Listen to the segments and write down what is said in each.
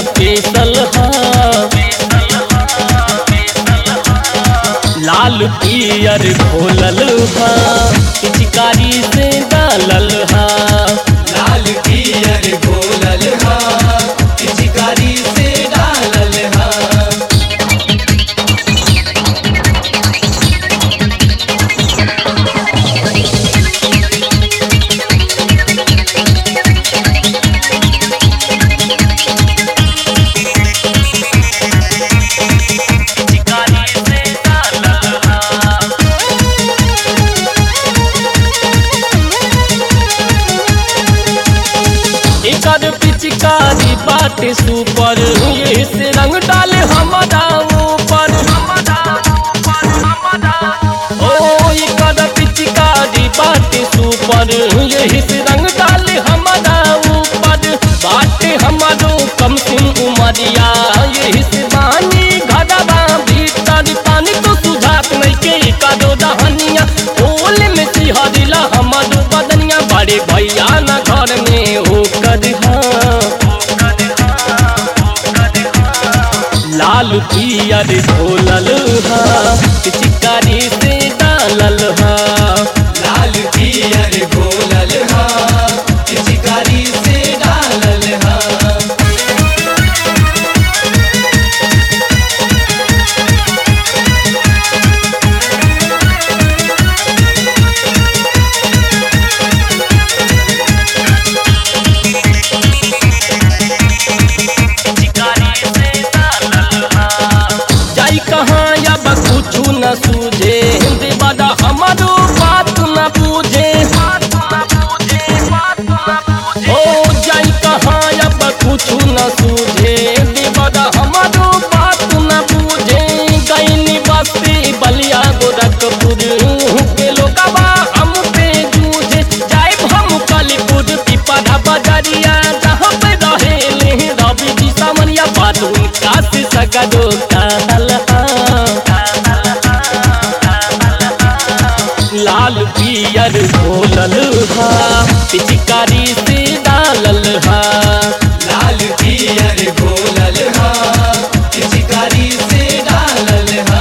special हा लाल पियर घोलल हा पिचकारी से डालल हा लाल पियर घोलल हा पिचकारी से डालल हा पिचकारी से डालल हा एकर पिचकारी बाटे सुपर ये से रंग डाले हमारा ऊपर ओ एकर पिचकारी बाटे सुपर ये से रंग डाले हमारा ऊपर बाटे हमारो कम सिम उमरिया ये से बानी घरवा भीतर पानी तो सुझात नहीं के कदो दहनिया ओल में सिहरिला हमारो बदनिया बड़े भैया न घर में हो कर लाल पियर ढोलल हा पिचकारी से डालल हा लाल पियर घोलल हा पिचकारी से डालल हा जाई कहाँ अब कुछ न सूझे देवादा हमारो बात न पूछे ओ जाई कहाँ अब कुछ न सूझे देवादा हमारो बात न पूछे गईनी बस्ती बलिया गोरखपुर के लोगवा हम पे जूझे जाए हम कालीपुर पिपरा बजरिया जहाँ पे रहे रवि जी सामनिया बात उनका से सगरो कहल लाल पियर घोलल हा पिचकारी से डालल हा लाल पियर घोलल हा पिचकारी से डालल हा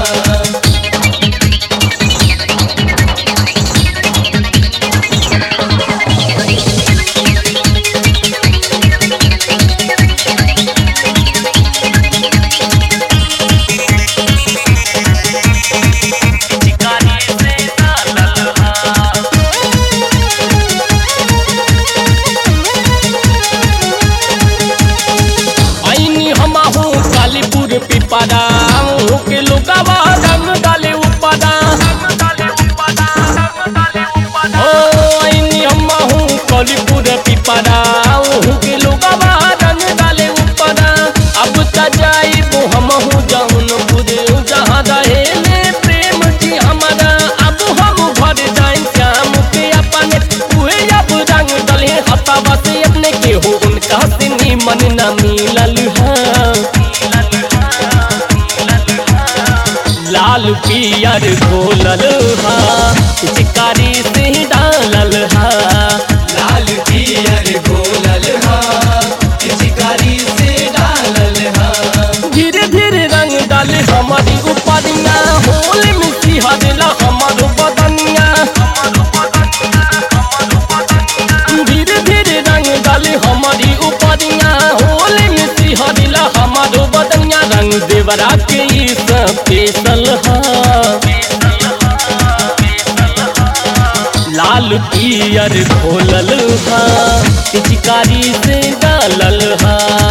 आईनी हम हो कालीपुर पिपरा के लोगवा रंग डाले उपरा ओ आईनी हम हो कालीपुर पिपरा के लोगवा रंग डाले उपरा अब त जाइबो हम हो जौनपुर जहाँ रहेले प्रेम जी हमारा अब हम घर जाए श्याम के अपने उहे अब रंग डले हतावा से अपने के हो उनका से निमन न मिलल है लाल पियर घोलल हा पिचकारी से डालल हा लाल पियर घोलल हा पिचकारी से डालल हा धीरे धीरे रंग डाले हमारी उपरिया होल में सिहरला हमारो बदनिया धीरे धीरे रंग डाले हमारी उपरिया होल में सिहरला हमारो बदनिया रंग देवरा के ई स्पेशल हा लाल पियर घोलल हा पिचकारी से डालल हा